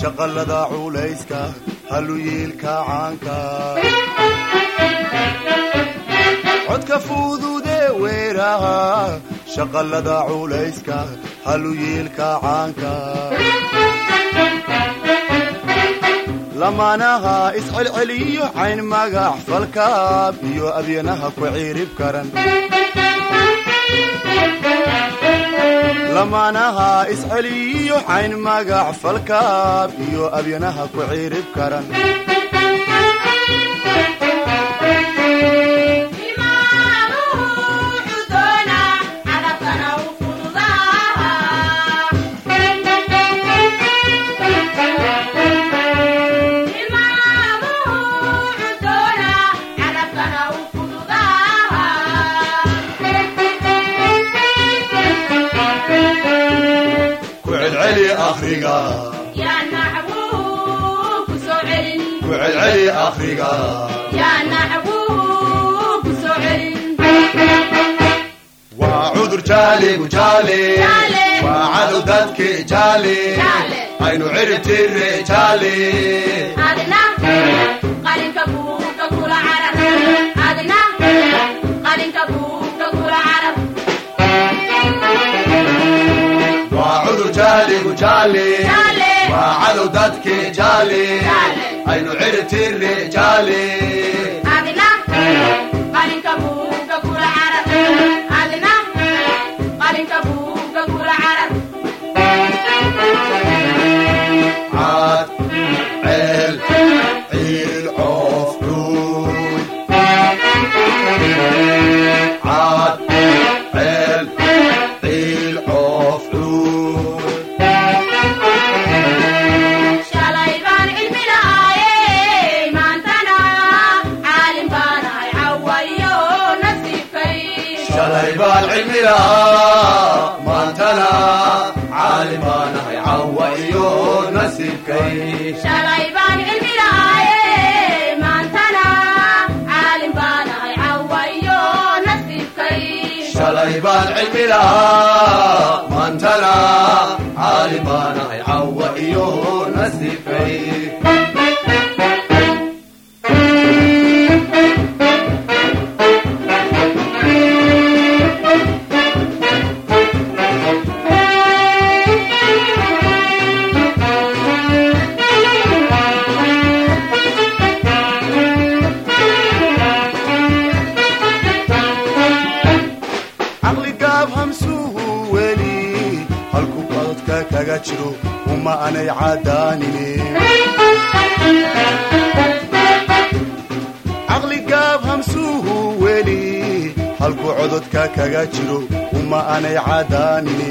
shaqalada culayska haluyiilka caanka codka fududee weeraha shaqalada culayska haluyiilka caanka lamaanaha iscelceliyo cayn magax falkaab iyo abyanaha ku ciirib karan lamaanaha isceliyo cayn magax falkaab iyo abyanaha ku ciirib karan ku celceli akhriga ku celceli akhriga waa cudur jaaligu jaale waa cadow dadki jaale aynu cirib tire jaale waa cudur jaaligu jaale waa cadow dadki jaale aynu cirib tire jaale caad ceel ciil coof dhuuy caad ceel ciil coof dhuuy shalay baan cilmi lahaa maantana caalim baanahay cawa iyo nasiibkay shalay baan cilmi lahaaye maantana caalim baanahay cawayo nasiibkay shalay baan cilmi lahaa maantana caalim baanahay cawa iyo nasiibkay caqli gaab hamsuhu weli halku qododka kaga jiro uma anay cadaanine caqli gaab hamsuhu weli halku cododka kaga jiro uma anay cadaanine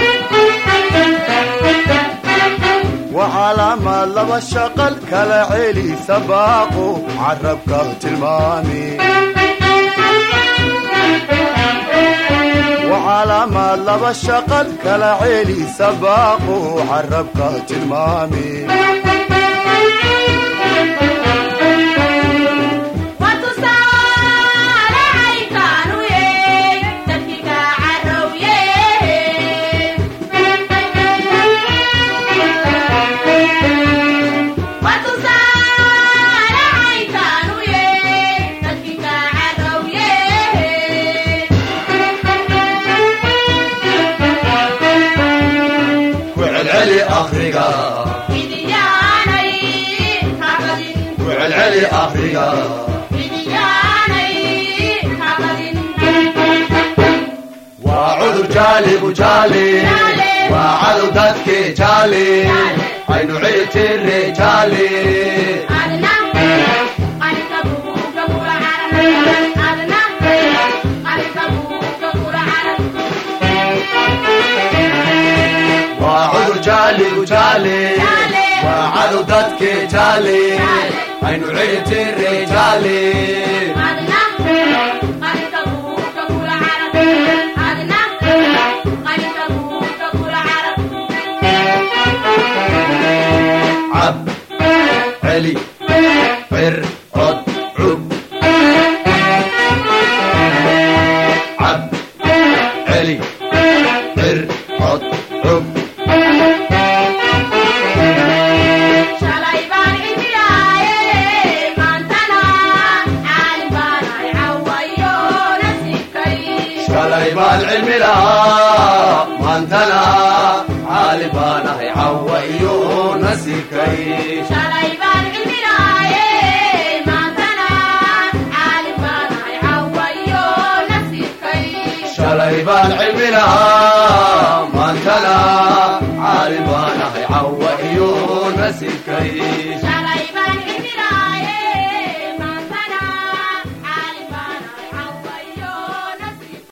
waa calaamaad laba shaqal kala celi sabaaqo carabka tilmaami وعلامات لبا شقل كلا عيلي سباقو عربك تلمامي watusaale aykaanu ye dadkiga carowye watusaale aykaanu ye dadkiga carowye وعلعلي أخرقا idiyaanay habadin وعلعلي أخرقا idiyaanay habadin وعذر جالي وجالي وعلو ددك جالي عينو عيتي الرجالي adna qalinka buuga kula carab adna qalinka buuga kula carab وعذر جالي وجالي وعلو ددك جالي عينو عيتي الرجالي adna qalinka buuga kula carab adna qalinka buuga kula carab عب علي عر عد عب عب علي عر عد عب baan cilmi lahaa maantana caali baan ahay cawa iyo nasiibkay shalay baan cilmi lahaaye maantana caalim baanahay cawayo nasiibkay shalay baan cilmi lahaa maantana caali baan ahay cawa iyo nasiibkay